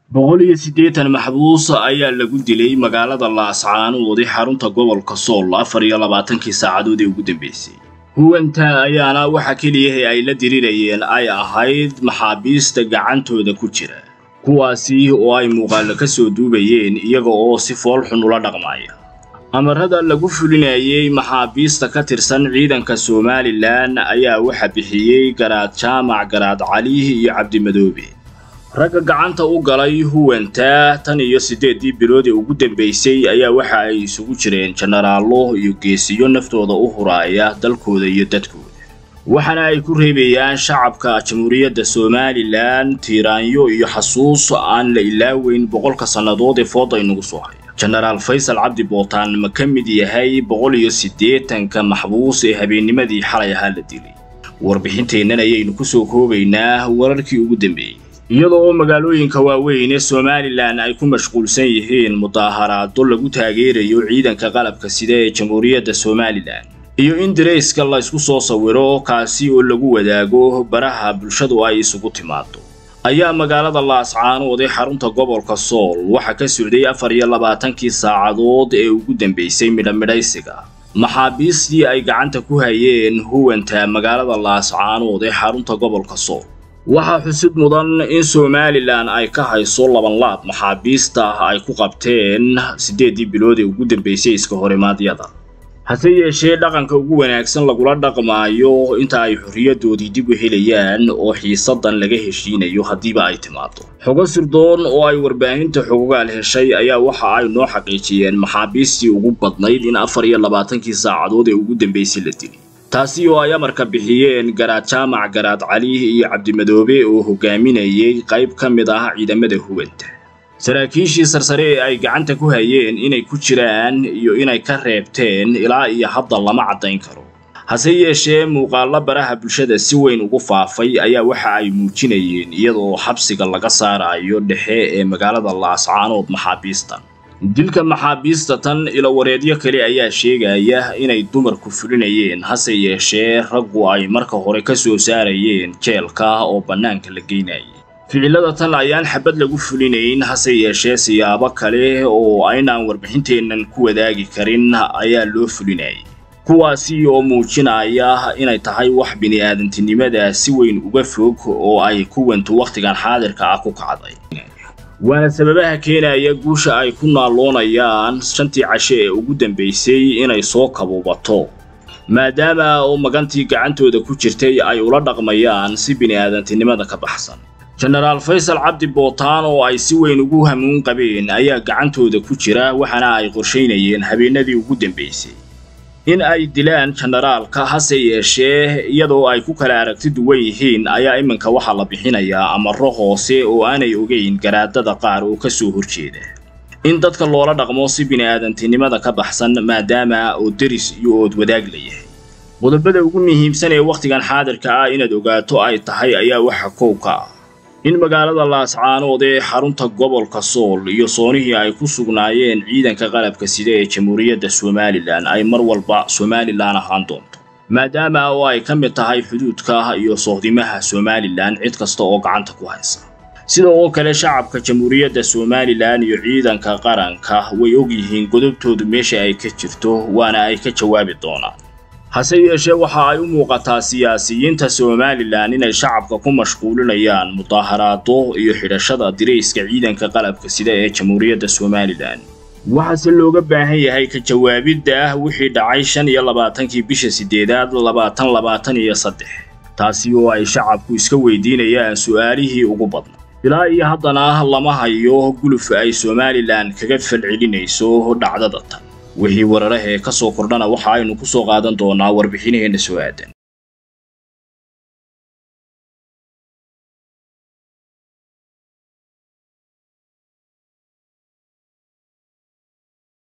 boqol iyo siddeetan maxbuus ayaa lagu dilay magaalada laascaanood ee xarunta gobolka sool afar iyo labaatankii saacadood ee ugu dambeysay huwanta ayaana waxa keliyahe ay la dirirayeen ay ahayd maxaabiista gacantooda ku jira kuwaasi oo ay muuqaalo ka soo duubayeen iyaga oo si fool xun ula dhaqmaya amarada lagu fulinayay maxaabiista ka tirsan ciidanka somalilan ayaa waxa bixiyey garaad jaamac garaad cali iyo cabdimadoobe ragga gacanta u galay huwanta tan iyo siddeeddii bilood ee ugu dambaysay ayaa waxa ay isugu jireen jenaraallo iyo geesiyo naftooda u huraaya dalkooda iyo dadkooda waxaana ay ku reebayaan shacabka jamhuuriyadda somalilan tiiraanyo iyo xasuus aan la ilaaweyn boqolka sannadood ee fooda inagu soo haya jenaraal faysal cabdi bootaan ma ka mid yahay boqol iyo siddeetanka maxbuus ee habeennimadii xalay ahaa la dilay warbixinteennan ayaynu ku soo koobaynaa wararkii ugu dambeeyey iyada oo magaalooyinka waaweyn ee somalilan ay ku mashquulsan yihiin mudaaharaado lagu taageerayo ciidanka qalabka sida ee jamhuuriyadda somalilan iyo in darayska la ysku soo sawiro kaasi oo lagu wadaago baraha bulshadu ay isugu timaado ayaa magaalada laascaanood ee xarunta gobolka sool waxaa ka socday afar iyo labaatankii saacadood ee ugu dambaysay midhamidhaysiga maxaabiistii ay gacanta ku hayeen huwanta magaalada laascaanood ee xarunta gobolka sool waxaa xusid mudan in somalilan ay ka hayso labanlaab maxaabiista ay ku qabteen siddeeddii bilood ee ugu dambaysay iska horimaadyada hase yeeshee dhaqanka ugu wanaagsan lagula dhaqmaayo inta ay xorriyadoodii dib u helayaan oo xiisadan laga heshiinayo haddiiba ay timaado xogo sirdoon oo ay warbaahinta xogogaal heshay ayaa waxa ay noo xaqiijiyeen maxaabiistii ugu badnayd in afar iyo labaatankii saacadood ee ugu dambaysay la dilay taasi oo ay amarka bixiyeen garaad jaamac garaad cali iyo cabdimadoobe oo hogaaminayay qayb ka mid ah ciidamada huwanta saraakiishii sarsare ee ay gacanta ku hayeen inay ku jiraan iyo inay ka reebteen ilaa iyo hadda lama caddayn karo hase yeeshee muuqaallo baraha bulshada si weyn ugu faafay ayaa waxa ay muujinayeen iyadoo xabsiga laga saarayo dhexe ee magaalada laascaanood maxaabiistan dilka maxaabiista tan ilowareedyo kale ayaa sheegaya inay dumarku fulinayeen hase yeeshee raggu ay marka hore ka soo saarayeen jeelka oo bannaanka la geynayay ficilada tan ayaan xabad lagu fulinayn hase yeeshee siyaabo kale oo aynaan warbixinteennan ku wadaagi karin ayaa loo fulinayay kuwaasi oo muujinaya inay tahay wax bini'aadantinimada si weyn uga fog oo ay kuwantu wakhtigan xaadirka ah ku kacday waana sababaha keenaya guusha ay ku naalloonayaan shantii cashe ee ugu dambaysay inay soo kabuubato maadaama oo magantii gacantooda ku jirtay ay ula dhaqmayaan si bini'aadantinimada ka baxsan jenaraal faysal cabdi bootaan oo ay si weyn ugu hamuun qabeen ayaa gacantooda ku jira waxaana ay qorshaynayeen habeenadii ugu dambaysay in ay dilaan jenaraalka hase yeeshee iyadoo ay ku kala aragti duwan yihiin ayaa iminka waxaa la bixinayaa amaro hoose oo aanay ogeyn garaadada qaar oo ka soo horjeeda in dadka loola dhaqmo si bini'aadantinimada ka baxsan maadaama oo deris iyo ood wadaag la yahay qodobada ugu muhiimsan ee wakhtigan xaadirka ah inaad ogaato ay tahay ayaa waxa kow ka ah in magaalada laascaanood ee xarunta gobolka sool iyo soonihii ay ku sugnaayeen ciidanka qalabka sida ee jamhuuriyadda somalilan ay mar walba somalilan ahaan doonto maadaama oo ay ka mid tahay xuduudka iyo sohdimaha somalilan cid kasta oo gacanta ku haysa sida oo kale shacabka jamhuuriyadda somalilan iyo ciidanka qaranka way og yihiin godobtoodu meesha ay ka jirto waana ay ka jawaabi doonaan hase yeeshee waxa ay u muuqataa siyaasiyiinta somalilan inay shacabka ku mashquulinayaan mudaaharaado iyo xidhashada dirayska ciidanka qalabka sida ee jamhuuriyadda somalilan waxaase looga baahan yahay ka jawaabidda ah wixii dhacay shan iyo labaatankii bisha siddeedaad labaatan labaatan iyo saddex taasi oo ay shacabku iska weydiinayaan su'aalihii ugu badna ilaa iyo haddana lama hayo guluf ay somalilan kaga falcelinayso dhacdada tan wixii wararahee ka soo kordhana waxa aynu ku soo qaadan doonaa warbixinaheenna soo aadan